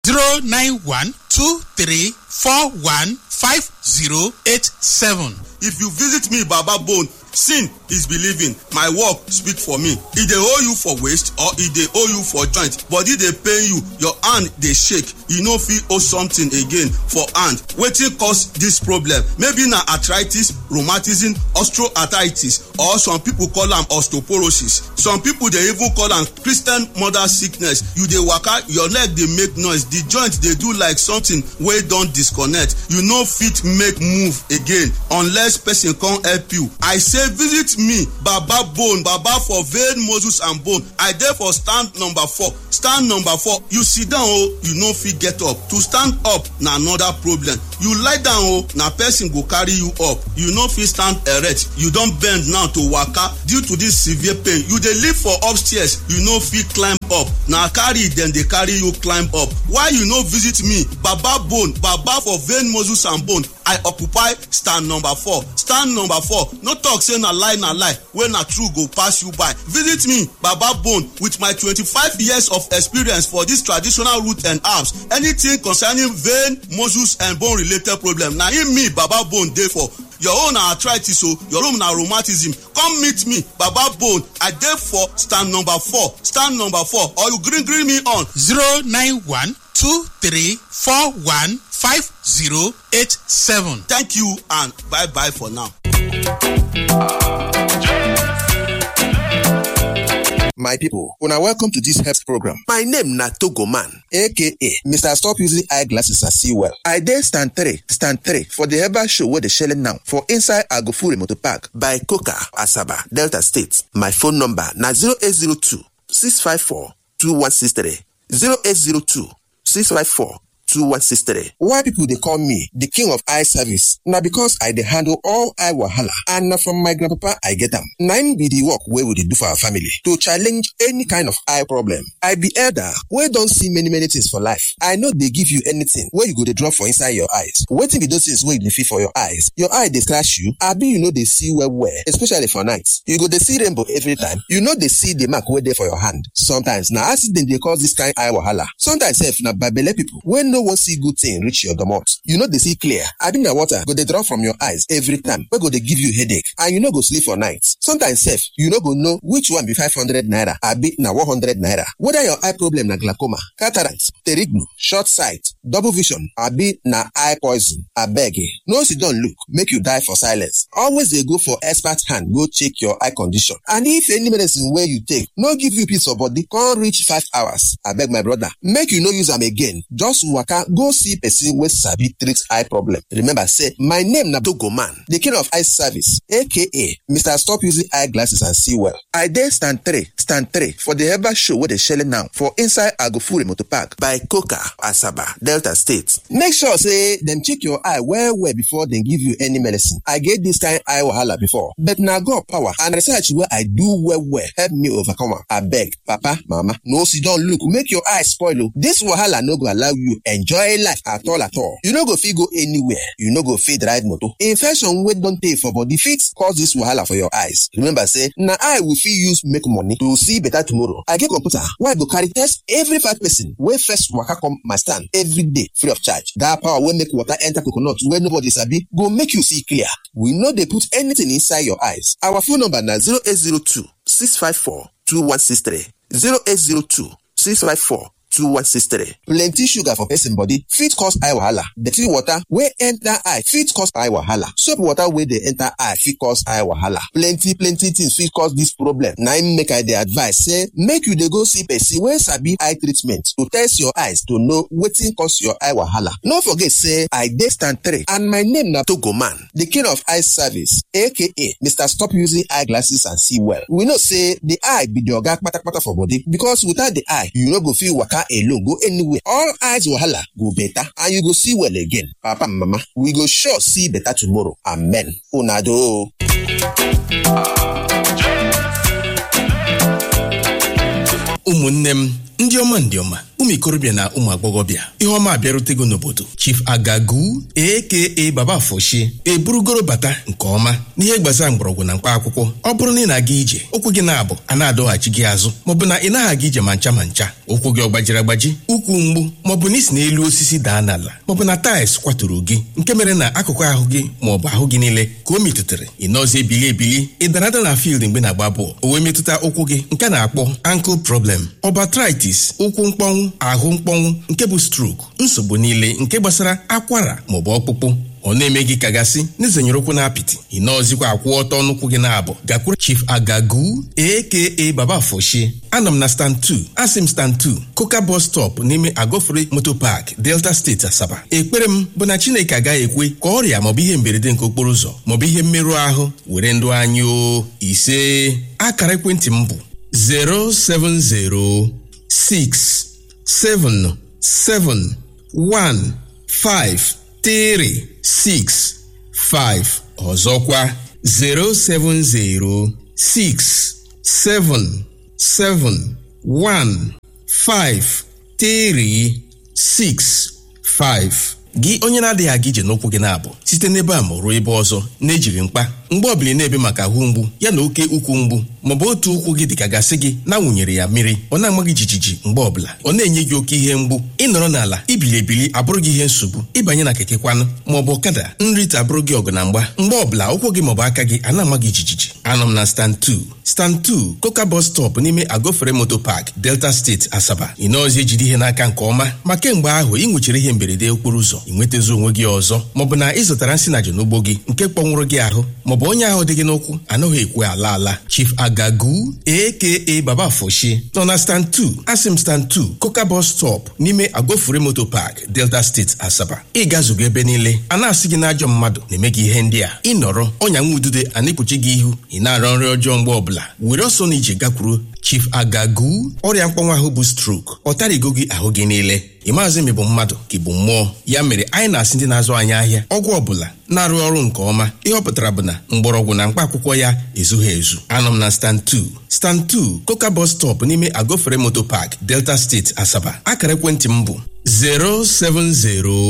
zero nine one two three four one five zero eight seven. if you visit me baba bone sin is believing my work speak for me e dey owe you for waist or e dey owe you for joint body dey pain you your hand dey shake you no fit owe something again for hand wetin cause dis problem maybe na arthritis rheumatism osteoarthritis or some people call am osteoporosis some people dey even call am christian mother sickness you dey waka your leg dey make noise the joint dey do like something wey don disconnect you no fit make move again unless person come help you i say visit me baba bone baba for vein muscles and bone i dey for stand number four stand number four you sit down o you no fit get up to stand up na another problem you lie down o na person go carry you up you no fit stand erect you don bend now to waka due to this severe pain you dey live for upstairs you no fit climb up na carry dem dey carry you climb up why you no visit me baba bone baba for vein muscles and bone i occupy stand number four stand number four no talk say na lie na lie wey na true go pass you by visit me baba bone with my twenty-five years of experience for this traditional root and herbs anything concerning vein muscles and bone related problem na im me baba bone dey for your own na arthritis o your own na rheumatism come meet me baba bone i dey for stand number four stand number four or you gree gree me on zero nine one two three four one five zero eight seven. thank you and bye bye for now. My people, una welcome to this health program. My name na Togo Man, aka Mr. Stop Using Eyeglasses and See Well. I dey stand three, stand three for the herbal show wey dey shele now for inside Agofure Motor Park by Coca, Asaba, Delta State. My phone number na 0802 654 2163 0802 654 2163. Why people dey call me the king of eye service? Na because I dey handle all eye wahala and na from my grandpapa I get am. Na im be the work wey we dey do for our family to challenge any kind of eye problem. I be elder wey don see many many things for life. I no dey give you anything wey you go dey drop for inside your eyes. Wetin be those things wey you dey feel for your eyes? Your eye dey scratch you abi you no dey see well well especially for night. You go dey see rainbow every time. You no dey see the mark wey dey for your hand. Sometimes na accident dey cause this kind eye wahala. Sometimes sef na babele people wey no wan see good thing reach your domot. You no dey see clear. Abi na water go dey drop from your eyes every time wey go dey give you headache and you no go sleep for night. Sometimes sef you no go know which one be five hundred naira abi na one hundred naira. Whether your eye problem na glaucoma, cataract, pterignu, short sight, double vision abi na eye poison. Abeg eh, no sit down look make you die for silence. Always dey go for expert hand go check your eye condition. And if any medicine wey you take no give you peace of body come reach five hours, abeg my brother make you no use am again. Just waka go see person wey sabi treat eye problem. Remember say my name na Togo Man, the king of eye service aka Mr. Stop Using Eyeglasses and See Well. I dey stand three, stand three for the herbal show wey dey shele now for inside Agofure Motor Park by Coca, Asaba, Delta State. Make sure say dem check your eye well well before dem give you any medicine. I get this kind eye wahala before but na God power and research wey I do well well help me overcome am. Abeg, papa, mama, no sit down look make your eye spoil o. This wahala no go allow you enjoy life at all at all. You no go fit go anywhere. You no go fit ride motor. Infection wey don tey for body fit cause this wahala for your eyes. Remember say na eye we fit use make money to see better tomorrow. I get computer wey I go carry test every five person wey first waka come my stand every day free of charge. That power wey make water enter coconut wey nobody sabi go make you see clear. We no dey put anything inside your eyes. Our phone number na 0802 654 2163 0802 654 2163. Plenty sugar for person body fit cause eye wahala. Dirty water wey enter eye fit cause eye wahala. Soap water wey dey enter eye fit cause eye wahala. Plenty plenty things fit cause this problem. Na im make I dey advise say make you dey go see person wey sabi eye treatment to test your eyes to know wetin cause your eye wahala. No forget say I dey stand three and my name na Togo Man, the king of eye service aka Mr. Stop Using Eyeglasses and See Well. We know say the eye be the oga kpatakpata for body because without the eye you no go fit waka alone go anywhere all eyes wahala go better and you go see well again papa and mama we go sure see better tomorrow amen una do o. ụmụnne m ndị ọma ndị ọma ụmụ ikorobịa na ụmụ agbọghọbịa ihe ọma abịarutego n'obodo chief agagu aka baba foshi eburugoro bata nke ọma n'ihe gbasara mgbọrọgwụ na mkpa akwụkwọ ọ bụrụ na ị na-aga ije ụkwụ gị na-abụ a na-adọghachi gị azụ maọbụ na ị naghị aga ije ma ncha ma ncha ụkwụ gị ọ gbajiri agbaji ụkwụ mgbu maọbụ na isi n'elu osisi daa n'ala maọbụ na taịls kwaturu gị nke mere na akụkụ ahụ gị maọbụ ahụ gị niile ka o metụtara ị nọzi ebili ebili ị dara ada na field mgbe na-agba bọọlụ o wee metụta ụkwụ gị nke na-akpọ ankle problem ọbatritis ụkwụ mkpọnwụ ahụ mkpọnwụ nke bụ stroke nsogbu niile nke gbasara akwara maọbụ ọkpụkpụ ọ na-eme gị kagasị n'izenyere ụkwụ na apịtị ị nọọzikwa akwụ ọtọ n'ụkwụ gị na-abụ gakwuru chief agagu aka baba foshi anọ m na stand 2 asị m stand 2 koka bus stop n'ime agofere moto park delta steeti asaba ekpere m bụ na chineke agaghị ekwe ka ọrịa maọbụ ihe mberede nke okporo ụzọ maọbụ ihe mmerụ ahụ were ndụ anyị o ise akara ekwentị m bụ 070 6 7 7 1 5 3 6 5 ọzọkwa 070 6 7 7 1 5 3 6 5 gị onye na-adịghị aga ije n'ụkwụ gị na-abụ site n'ebe a ma ruo ebe ọzọ na-ejiri mkpa mgbe ọbụla ị na-ebe maka ahụ mgbu ya na oke ukwu mgbu maọbụ otu ụkwụ gị dịka gasị gị na-awụnyere ya mmiri ọ na-ama gị jijiji mgbe ọbụla ọ na-enye gị oke ihe mgbu ịnọrọ n'ala ibili ebili abụrụ gị ihe nsogbu ịbanye na keke kwanụ maọbụ ọkada nrite abụrụ gị ọgụ na mgba mgbe ọbụla ụkwụ gị maọbụ aka gị a na-ama gị jijiji anọ m na stand 2 stand 2 koka bus stop n'ime agofere moto park delta steeti asaba ị nọọzi ejide ihe n'aka nke ọma ma kemgbe ahụ ị nwechara ihe mberede okporo ụzọ ị nwetazi onwe gị ọzọ maọbụ na ị zụtara nsị na n'ugbo gị nke kpọnwụrụ gị ahụ maọbụ onye ahụ dị gị n'ụkwụ anaghị ekwe ala ala chief agagu aka baba foshi nọ na stand 2 asim stand 2 koka bus stop n'ime agofure moto park delta steeti asaba ị gazugo ebe niile a na-asị gị n'ajọ mmadụ na-eme gị ihe ndị a ịnọrọ ọnya nwa udude a na-ekpuchi gị ihu ị na-arọ nri ọjọọ mgbe ọbụla were ọsọ na ije gakwuru chief agagu ọrịa mkpọnwụ ahụ bụ strok ọ tarigo gị ahụ gị niile ị maazị m bụ mmadụ ka ị bụ mmụọ ya mere anyị na-asị ndị na-azụ anyị ahịa ọgwụ ọbụla na-arụ ọrụ nke ọma ihe ọ pụtara bụ na mgbọrọgwụ na mkpa akwụkwọ ya ezughị ezu anọ m na stand 2 stand 2 koka bus stop n'ime agofere moto park delta steeti asaba akara ekwentị m bụ 070